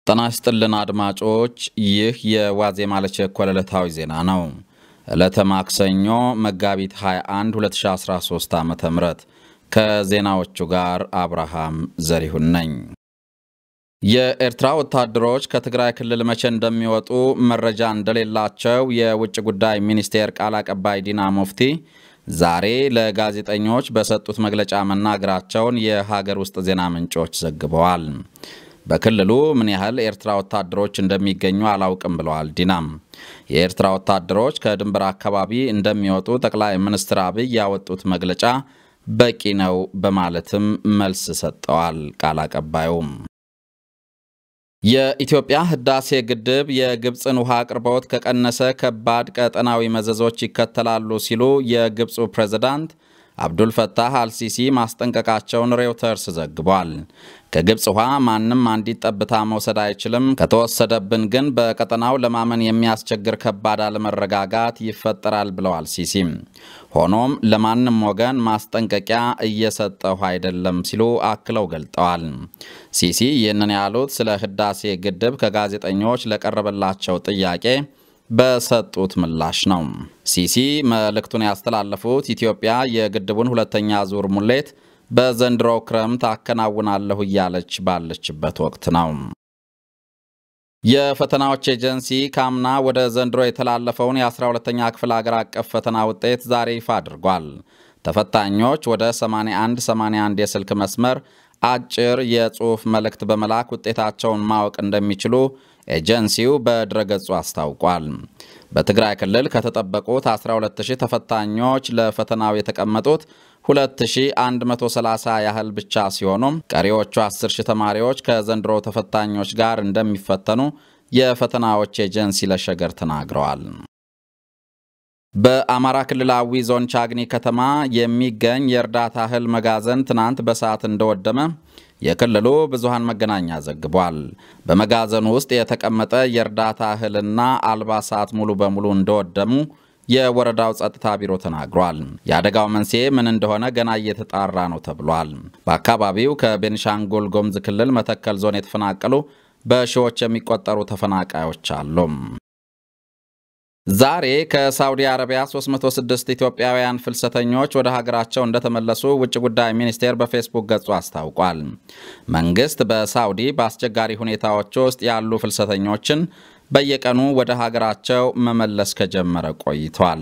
ጤና ይስጥልን አድማጮች፣ ይህ የዋዜማ ለቸኮለ ዕለታዊ ዜና ነው። ዕለተ ማክሰኞ መጋቢት 21 2013 ዓ ም ከዜናዎቹ ጋር አብርሃም ዘሪሁን ነኝ። የኤርትራ ወታደሮች ከትግራይ ክልል መቼ እንደሚወጡ መረጃ እንደሌላቸው የውጭ ጉዳይ ሚኒስቴር ቃል አቀባይ ዲና ሙፍቲ ዛሬ ለጋዜጠኞች በሰጡት መግለጫ መናገራቸውን የሀገር ውስጥ ዜና ምንጮች ዘግበዋል። በክልሉ ምን ያህል ኤርትራ ወታደሮች እንደሚገኙ አላውቅም ብለዋል። ዲናም የኤርትራ ወታደሮች ከድንበር አካባቢ እንደሚወጡ ጠቅላይ ሚኒስትር አብይ ያወጡት መግለጫ በቂ ነው በማለትም መልስ ሰጠዋል። ቃል አቀባዩም የኢትዮጵያ ህዳሴ ግድብ የግብፅን ውሃ አቅርቦት ከቀነሰ ከባድ ቀጠናዊ መዘዞች ይከተላሉ ሲሉ የግብፁ ፕሬዝዳንት አብዱልፈታህ አልሲሲ ማስጠንቀቃቸውን ሬውተርስ ዘግቧል። ከግብፅ ውሃ ማንም አንዲት ጠብታ መውሰድ አይችልም፣ ከተወሰደብን ግን በቀጠናው ለማመን የሚያስቸግር ከባድ አለመረጋጋት ይፈጠራል ብለዋል ሲሲም። ሆኖም ለማንም ወገን ማስጠንቀቂያ እየሰጠሁ አይደለም ሲሉ አክለው ገልጠዋል። ሲሲ ይህንን ያሉት ስለ ህዳሴ ግድብ ከጋዜጠኞች ለቀረበላቸው ጥያቄ በሰጡት ምላሽ ነው። ሲሲ መልእክቱን ያስተላለፉት ኢትዮጵያ የግድቡን ሁለተኛ ዙር ሙሌት በዘንድሮው ክረምት አከናውናለሁ እያለች ባለችበት ወቅት ነው። የፈተናዎች ኤጀንሲ ካምና ወደ ዘንድሮ የተላለፈውን የ12ተኛ ክፍል አገር አቀፍ ፈተና ውጤት ዛሬ ይፋ አድርጓል። ተፈታኞች ወደ 81 81 የስልክ መስመር አጭር የጽሑፍ መልእክት በመላክ ውጤታቸውን ማወቅ እንደሚችሉ ኤጀንሲው በድረገጹ አስታውቋል። በትግራይ ክልል ከተጠበቁት 12000 ተፈታኞች ለፈተናው የተቀመጡት 2130 ያህል ብቻ ሲሆኑም ቀሪዎቹ 10000 ተማሪዎች ከዘንድሮ ተፈታኞች ጋር እንደሚፈተኑ የፈተናዎች ኤጀንሲ ለሸገር ተናግረዋል። በአማራ ክልላዊ ዞን ቻግኒ ከተማ የሚገኝ የእርዳታ እህል መጋዘን ትናንት በሰዓት እንደወደመ የክልሉ ብዙሃን መገናኛ ዘግቧል። በመጋዘኑ ውስጥ የተቀመጠ የእርዳታ እህልና አልባሳት ሙሉ በሙሉ እንደወደሙ የወረዳው ጸጥታ ቢሮ ተናግሯል። የአደጋው መንስኤ ምን እንደሆነ ገና እየተጣራ ነው ተብሏል። በአካባቢው ከቤኒሻንጉል ጉሙዝ ክልል መተከል ዞን የተፈናቀሉ በሺዎች የሚቆጠሩ ተፈናቃዮች አሉ። ዛሬ ከሳውዲ አረቢያ 306 ኢትዮጵያውያን ፍልሰተኞች ወደ ሀገራቸው እንደተመለሱ ውጭ ጉዳይ ሚኒስቴር በፌስቡክ ገጹ አስታውቋል። መንግስት በሳውዲ በአስቸጋሪ ሁኔታዎች ውስጥ ያሉ ፍልሰተኞችን በየቀኑ ወደ ሀገራቸው መመለስ ከጀመረ ቆይቷል።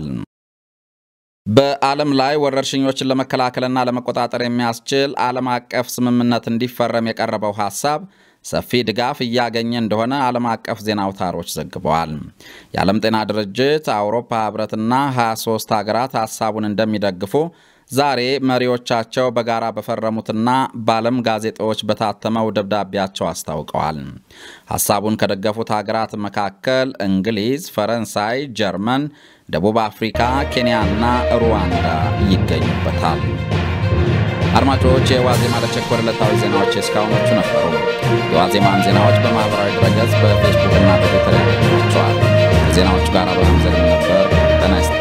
በዓለም ላይ ወረርሽኞችን ለመከላከልና ለመቆጣጠር የሚያስችል ዓለም አቀፍ ስምምነት እንዲፈረም የቀረበው ሐሳብ ሰፊ ድጋፍ እያገኘ እንደሆነ ዓለም አቀፍ ዜና አውታሮች ዘግበዋል። የዓለም ጤና ድርጅት፣ አውሮፓ ህብረትና 23 ሀገራት ሐሳቡን እንደሚደግፉ ዛሬ መሪዎቻቸው በጋራ በፈረሙትና በዓለም ጋዜጦች በታተመው ደብዳቤያቸው አስታውቀዋል። ሐሳቡን ከደገፉት ሀገራት መካከል እንግሊዝ፣ ፈረንሳይ፣ ጀርመን፣ ደቡብ አፍሪካ፣ ኬንያና ሩዋንዳ ይገኙበታል። አድማጮች የዋዜማ ለቸኮለ ዕለታዊ ዜናዎች እስካሁኖቹ ነበሩ። የዋዜማን ዜናዎች በማኅበራዊ ድረገጽ በፌስቡክ እና በትዊተር ያገኟቸዋል። ከዜናዎቹ ጋር አብርሃም ዘሪሁን ነበር። ጤና ይስጥ